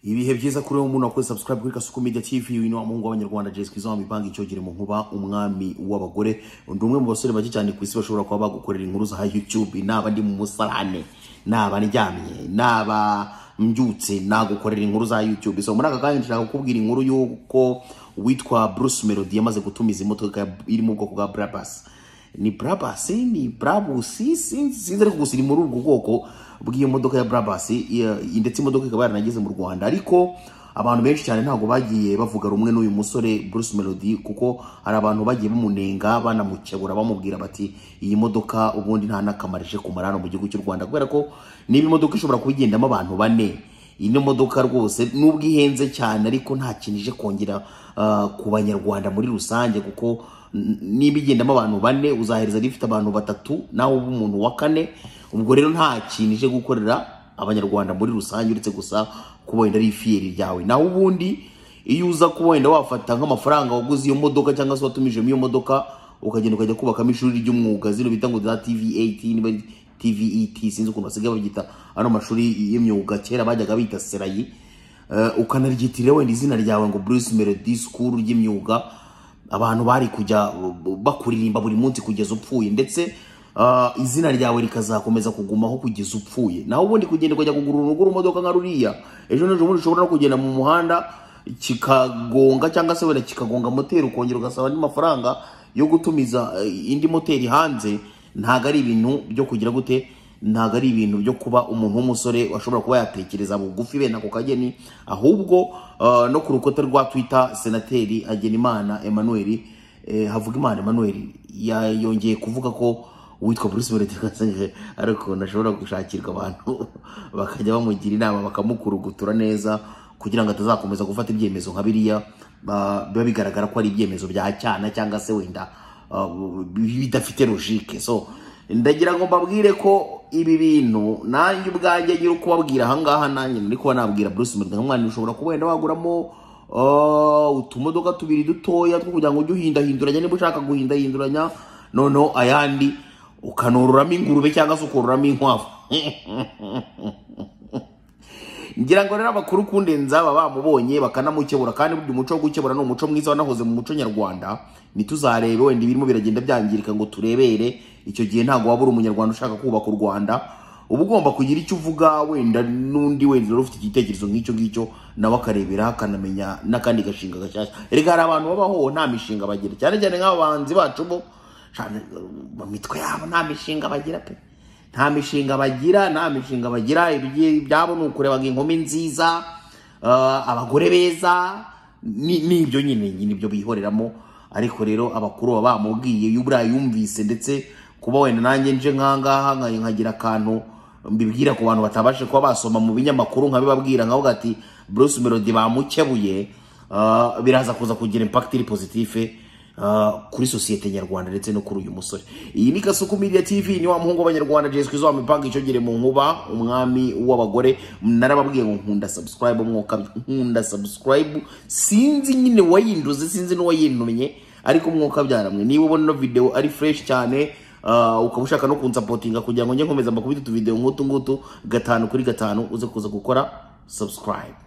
ibihe byiza kuri uwo muntu wakoze subscribe kuri kasuku media tv uyu ni wa muhungu w'abanyarwanda jesi kizwa wamipanga icyogere mu nkuba umwami w'abagore undi umwe mu basore bake cyane ku isi bashobora kuba bagukorera inkuru za youtube naba ndi mu musarane naba ndyamye naba mbyutse nagukorera inkuru za youtube so muri aka kanya nshaka kukubwira inkuru y'uko witwa bruce melody yamaze gutumiza imodoka iri mu bwoko bwa brabus ni brabus ni brabus sinzi sinzi ariko gusa iri muri ubwo bwoko bw'iyo modoka ya brabus iya- ndetse imodoka ikaba yaranageze mu rwanda ariko abantu benshi cyane ntabwo bagiye bavuga rumwe n'uyu musore Bruce Melody kuko hari abantu bagiye bamunenga banamukebura bamubwira bati iyi modoka ubundi nta n'akamaro ije kumara hano mu gihugu cy'u Rwanda kubera ko niba imodoka ishobora kuba igendamo abantu bane ino modoka rwose nubwo ihenze cyane ariko nta kintu ije kongera ah, ku banyarwanda muri rusange kuko n- niba igendamo abantu bane uzahereza rifite abantu batatu nawe uba umuntu wa kane ubwo rero nta kintu ije gukorera abanyarwanda muri rusange uretse gusa kuba wenda ari ifiyeri ryawe naho ubundi iyo uza kuba wenda wafata nk'amafaranga waguze iyo modoka cyangwa se watumijemo iyo modoka ukagenda ukajya kubakamo ishuri ry'umwuga zino bita ngo za tv8 niba ari tvet sinzi ukuntu basigaye babyita ano mashuri y'imyuga kera bajyaga bita serayi Eh, ukanaryitirira wenda izina ryawe ngo bruce melody school ry'imyuga abantu bari kujya bakuririmba buri munsi kugeza upfuye ndetse ah, izina ryawe rikazakomeza kugumaho kugeza upfuye naho ubundi kugenda ukajya kugura urugo rumodoka nka ruriya ejo n'ejo bundi ushobora no kugenda mu muhanda kikagonga cyangwa se wenda kikagonga moteri ukongera ugasaba andi mafaranga yo gutumiza eh, indi moteri hanze ntabwo ari ibintu byo kugira gute ntabwo ari ibintu byo kuba umuntu w'umusore washobora kuba yatekereza bugufi bene ako kageni ahubwo ah, no ku rukuta rwa twitter senateri hagenimana emmanuel eh, havugimana emmanuel ya- yongeye kuvuga ko uwitwa bruce melody Kasange ari ukuntu ashobora gushakirwa abantu bakajya bamugira inama bakamukurugutura neza kugira ngo atazakomeza gufata ibyemezo nka biriya ah, biba bigaragara ko ari ibyemezo bya cyana cyangwa se wenda Uh, bidafite logique so ndagira ngo mbabwire ko ibi bintu nanjye ubwanjye nyiri kubabwira ahangaha nanjye nari kuba nabwira Bruce Melody nk'umwana ushobora kuba wenda waguramo uh, utumodoka tubiri dutoya two kugira ngo ujye uhindahinduranya niba ushaka guhindahinduranya noneho ayandi ukanororamo ingurube cyangwa se ukororamo inkwavu ngira ngo rero abakuru kundenza baba bamubonye bakanamukebura kandi burya umuco wo gukebura ni umuco mwiza wanahoze mu muco nyarwanda ntituzarebe wenda ibirimo biragenda byangirika ngo turebere icyo gihe ntabwo waba uri umunyarwanda ushaka kubaka u rwanda uba ugomba kugira icyo uvuga wenda n'undi wenda rero ufite igitekerezo nk'icyo ngicyo nawe akarebera akanamenya n'akandi gashinga gashyashya reka hari abantu babaho nta mishinga bagira cyane cyane nk'abahanzi bacu bo cyane, mu mitwe yabo nta mishinga bagira pe nta mishinga bagira nta mishinga bagira ibigi- ibyabo ni ukurebaga inkumi nziza ah, abagore beza ni- nibyo nyine nibyo bihoreramo ariko rero abakuru baba bamubwiye iyo buriya yumvise ndetse kuba wenda nanjye nje nkangaha nka- nkagira akantu mbibwira ku bantu batabashe kuba basoma mu binyamakuru nkabibabwira nkavuga ati bruce melody bamukebuye ah, biraza kuza kugira impact iri positive Uh, kuri sosiyete nyarwanda ndetse no kuri uyu musore iyi ni kasuku media tv ni wa muhungu w'abanyarwanda jesi kwizo wamipanga icogere mu nkuba umwami w'abagore narababwiye ngo nkunda subscribe mwokabye nkunda subscribe sinzi nyine wayinduze sinzi n'uwayintumye ariko mwokabyaramwe niba ubona ino video ari fresh cyane uh, ukaba ushaka no kunsapotinga kugira ngo njye nkomeza mbakubita utuvideo nk'utu ngutu gatanu kuri gatanu uze kuza gukora subscribe